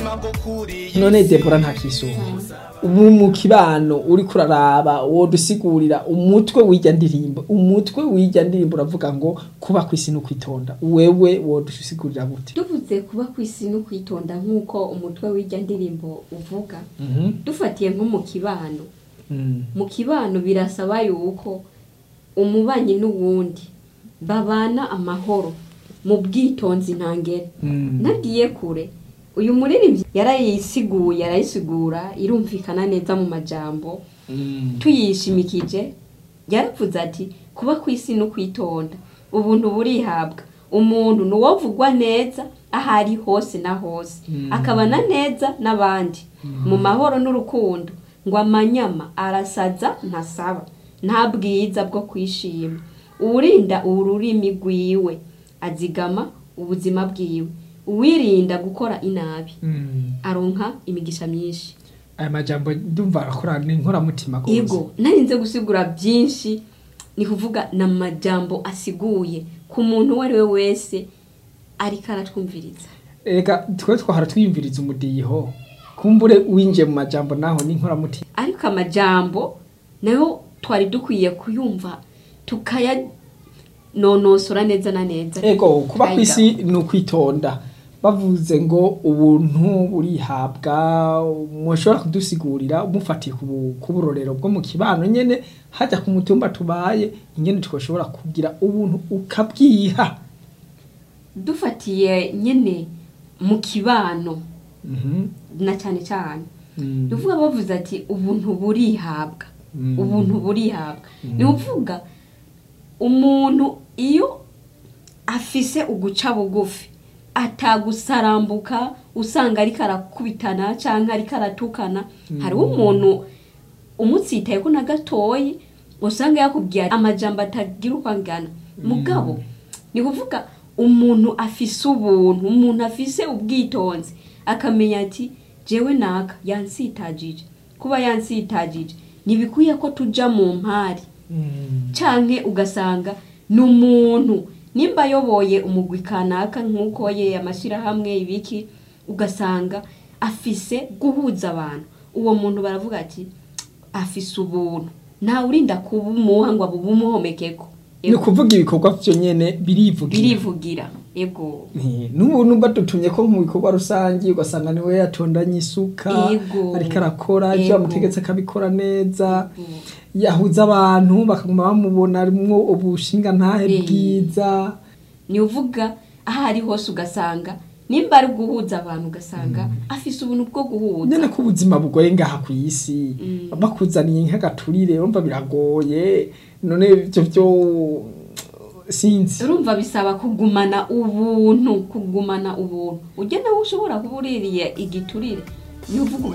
none debora nta kisuba ubu mu kibano uri kuraraba wodusigurira umutwe w'ijya ndirimbo umutwe w'ijya ndirimbo uravuga ngo kuba ku isi no kwitonda wewe wodusigurira gute tuvuze kuba ku isi no kwitonda nk'uko umutwe w'ijya ndirimbo uvuga Mhm. dufatiye nko mu kibano Mm. mu kibano birasaba yuko umubanyi n'uwundi babana amahoro mu bwitonzi ntangere Mm. nagiye kure uyu muririmbyi yarayisiguye arayisigura irumvikana neza mu majambo Mm. tuyishimikije yaravuze ati kuba ku isi no kwitonda ubuntu burihabwa umuntu ni uwovugwa neza aho ari hose na hose Mm. akabana neza n'abandi mu mahoro n'urukundo ngo amanyama arasaza ntasaba nta bwiza bwo kwishima uwurinda ururimi rwiwe azigama ubuzima bwiwe uwirinda gukora inabi Mm. aronka imigisha myinshi aya majambo ndumva arakora ni inkoramutima rwose. ego narinze gusigura byinshi ni kuvuga ni amajambo asiguye ku muntu uwo ari we wese ariko aratwumviriza reka twe twahora twiyumviriza umudiho kumbure winjiye mu majambo naho ni inkoramutima ariko amajambo nayo twari dukwiye kuyumva tukayanonosora neza na neza ego kuba ku Tukayiga. isi ni ukwitonda bavuze ngo ubuntu burihabwa mushobora kudusigurira umufatiye ku bu- ku burorero bwo mu kibano nyene hajya ku mutumba tubaye ingene twashobora kugira ubuntu ukabwiha dufatiye nyine mu kibano Mhm. na cyane cyane Mm. ni ukuvuga bavuze ati ubuntu burihabwa Mm. ubuntu burihabwa ni ukuvuga umuntu iyo afise uguca bugufi atagusarambuka usanga ariko arakubitana cyangwa ariko aratukana hariho umuntu umutsitaye ko na gatoyi usanga yakubwiye amajambo atagira uko angana mugabo ni kuvuga umuntu afise ubuntu umuntu afise ubwitonzi akamenya ati jewe naka yansitagije kuba yansitagije ntibikwiye ko tuja mu mpari Mm. canke ugasanga ni umuntu nimba ayoboye umugwi kanaka nk'uko ye amashyirahamwe ibiki ugasanga afise guhuza abantu uwo muntu baravuga ati afise ubuntu ntawe urinda kubumuha ngo abumuhomekeko ni ukuvuga ibikorwa vyo nyene birivugira birivugira ego Nti, n'ubuntu badutumye ko mu bikorwa rusange ugasanga niwe yatondanye isuka Ego. ariko arakora ivyo Ego. bamutegetse akabikora neza Ego. yahuza abantu bakaguma bamubona arimwo ubushinga ntahe Eh. bwiza ni uvuga aho ari hose ugasanga nimba ari guhuza abantu ugasanga afise ubuntu bwo guhuza nyene ko ubuzima bugoye ngaha ku isi Mm. bakuzaniye nk'agaturire urumva biragoye none ivyo vyo sinzi urumva bisaba kugumana ubuntu kugumana ubuntu ujya nawe ushobora kuba uririye igiturire ni uvuga